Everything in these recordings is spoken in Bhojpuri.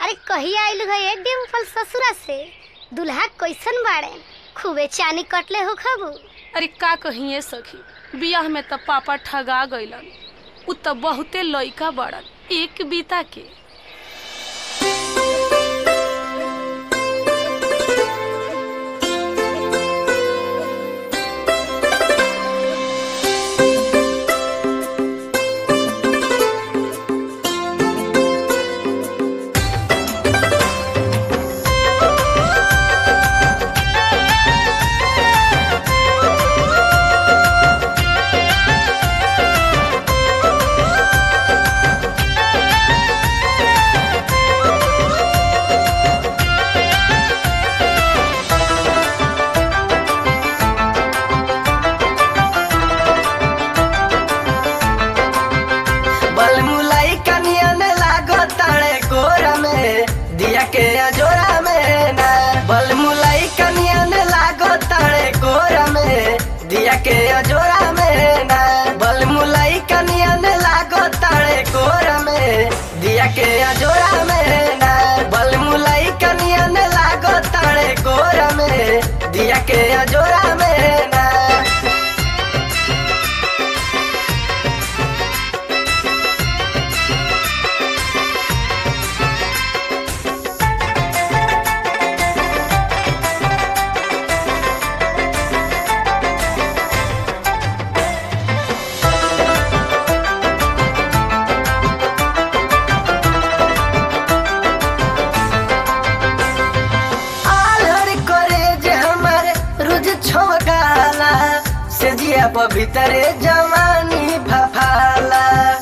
अरे कहिया आइलू है ए डिम्पल ससुरा से दुल्हा कैसन बाड़े खूबे चानी कटले हो खबू अरे का कहिए सखी बियाह में त पापा ठगा गइलन उ त बहुते लइका बड़न एक बीता के बलमुलाई कनिया ने लागो ताड़े गोरा में दिया के अजोरा में ना बलमुलाई कनिया ने लागो ताड़े गोरा में दिया के अजोरा में ना बलमुलाई कनिया ने लागो ताड़े गोरा में दिया के अजोरा में ना बलमुलाई कनिया ने लागो ताड़े गोरा में दिया के अजोरा में ना आलर करे जे हमर रुज छोगाला से जिया भीतरे जवानी भफाला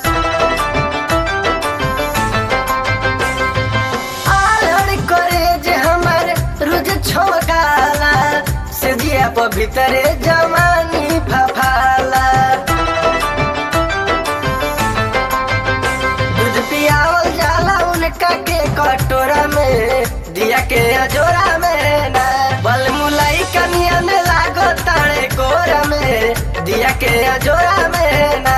आलर करे जे हमर रुज छोगाला से जिया भीतरे जवानी भफाला दूध पियावल जाला उनका के कटोरा में दिया के अजोरा में ना बलमुलाई कनिया ने लागो ताड़े गोरा में दिया के अजोरा में ना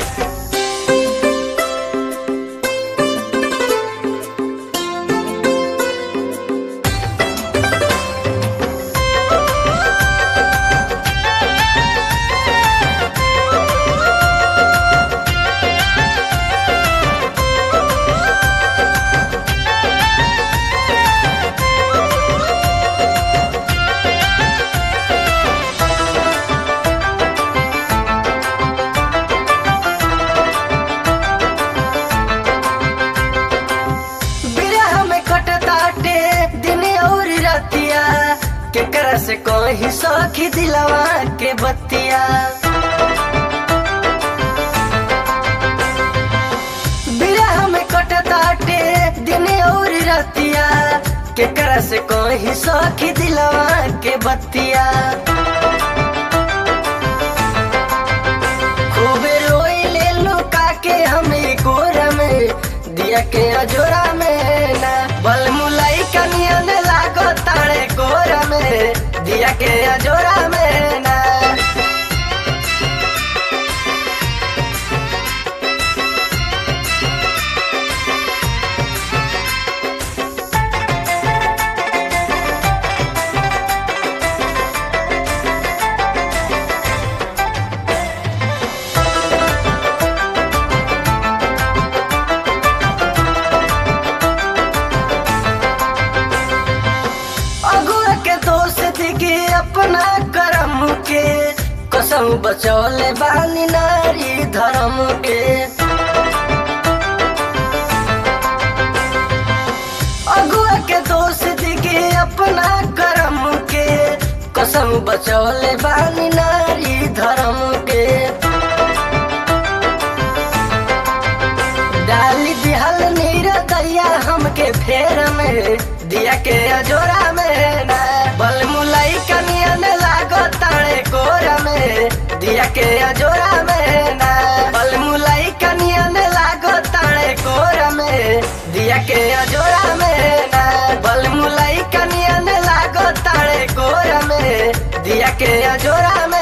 बिरह में कटताटे दिन और रतिया केकरा से कोई सखी दिलवा के बतिया बिरह में कटताटे दिन और रतिया केकरा से कोई सखी दिलवा के बतिया खूबे रोई ले लुका के हमें गोरा में दिया के अजोरा में ना बलमुलाई कनिया ने लागो ताड़े गोरा में दिया के अजोरा में ना अगुआ के दोस्त दिखे अपना करम के कसम बचौले बानी नारी धर्म के अगुआ के दोस्त दिखे अपना करम के कसम बचौले बानी नारी धर्म के डाली दिहल नीर दैया हमके फेर में दिया के अजोरा में ना बलमुलाई कनिया ने लागो ताड़े गोरा में दिया के अजोरा में ना बलमुलाई कनिया ने लागो ताड़े गोरा में दिया के अजोरा में ना बलमुलाई कनिया ने लागो ताड़े गोरा में दिया के अजोरा में